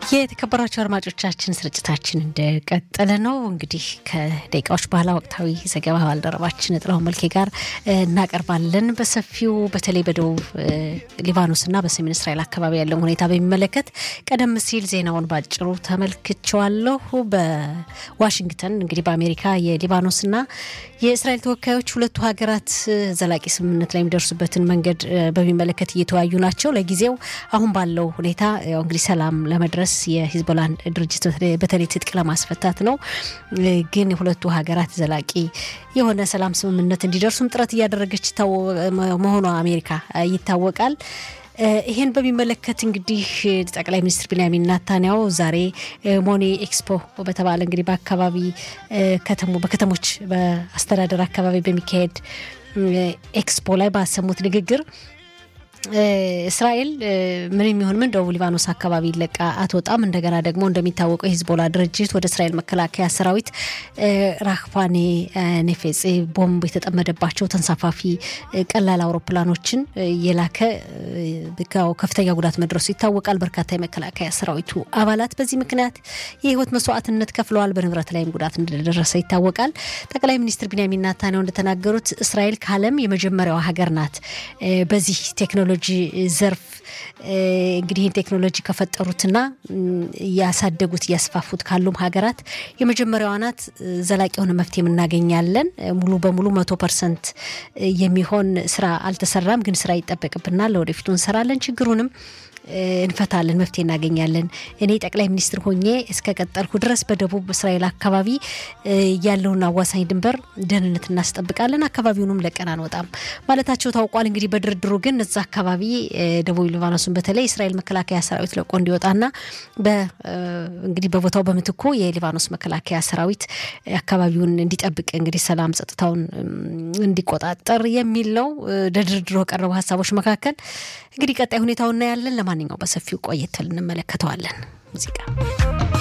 የተከበራቸው አድማጮቻችን ስርጭታችን እንደቀጠለ ነው። እንግዲህ ከደቂቃዎች በኋላ ወቅታዊ ዘገባ ባልደረባችን ጥላሁን መልኬ ጋር እናቀርባለን። በሰፊው በተለይ በደቡብ ሊባኖስና በሰሜን እስራኤል አካባቢ ያለውን ሁኔታ በሚመለከት ቀደም ሲል ዜናውን ባጭሩ ተመልክቸዋለሁ። በዋሽንግተን እንግዲህ በአሜሪካ የሊባኖስና የእስራኤል ተወካዮች ሁለቱ ሀገራት ዘላቂ ስምምነት ላይ የሚደርሱበትን መንገድ በሚመለከት እየተወያዩ ናቸው። ለጊዜው አሁን ባለው ሁኔታ ያው እንግዲህ ሰላም ለመድረስ የሂዝቦላን ድርጅት በተለይ ትጥቅ ለማስፈታት ነው። ግን የሁለቱ ሀገራት ዘላቂ የሆነ ሰላም ስምምነት እንዲደርሱም ጥረት እያደረገች መሆኗ አሜሪካ ይታወቃል። ይህን በሚመለከት እንግዲህ ጠቅላይ ሚኒስትር ቢንያሚን ናታንያሁ ዛሬ ሞኔ ኤክስፖ በተባለ እንግዲህ በአካባቢ በከተሞች በአስተዳደር አካባቢ በሚካሄድ ኤክስፖ ላይ ባሰሙት ንግግር እስራኤል ምን የሚሆን ምን ደቡብ ሊባኖስ አካባቢ ይለቃ አትወጣም። እንደገና ደግሞ እንደሚታወቀው የሂዝቦላ ድርጅት ወደ እስራኤል መከላከያ ሰራዊት ራክፋኔ ኔፌጼ ቦምብ የተጠመደባቸው ተንሳፋፊ ቀላል አውሮፕላኖችን የላከ ከፍተኛ ጉዳት መድረሱ ይታወቃል። በርካታ የመከላከያ ሰራዊቱ አባላት በዚህ ምክንያት የህይወት መስዋዕትነት ከፍለዋል። በንብረት ላይም ጉዳት እንደደረሰ ይታወቃል። ጠቅላይ ሚኒስትር ቢንያሚን ናታንያሁ እንደተናገሩት እስራኤል ከዓለም የመጀመሪያዋ ሀገር ናት በዚህ ቴክኖሎጂ ዘርፍ እንግዲህ ይህን ቴክኖሎጂ ከፈጠሩትና እያሳደጉት እያስፋፉት ካሉም ሀገራት የመጀመሪያዋ ናት። ዘላቂ የሆነ መፍትሄ እናገኛለን። ሙሉ በሙሉ መቶ ፐርሰንት የሚሆን ስራ አልተሰራም፣ ግን ስራ ይጠበቅብናል። ለወደፊቱ እንሰራለን፣ ችግሩንም እንፈታለን፣ መፍትሄ እናገኛለን። እኔ ጠቅላይ ሚኒስትር ሆኜ እስከ ቀጠልኩ ድረስ በደቡብ እስራኤል አካባቢ ያለውን አዋሳኝ ድንበር ደህንነት እናስጠብቃለን፣ አካባቢውንም ለቀን አንወጣም ማለታቸው ታውቋል። እንግዲህ በድርድሩ ግን እዛ አካባቢ ደቡብ ሊባኖስን በተለይ እስራኤል መከላከያ ሰራዊት ለቆ እንዲወጣና እንግዲህ በቦታው በምትኩ የሊባኖስ መከላከያ ሰራዊት አካባቢውን እንዲጠብቅ እንግዲህ ሰላም ጸጥታውን እንዲቆጣጠር የሚል ነው። ለድርድሩ ከቀረቡ ሀሳቦች መካከል እንግዲህ ቀጣይ ሁኔታው እናያለን። ለማንኛው በሰፊው ቆየት እንመለከተዋለን ሙዚቃ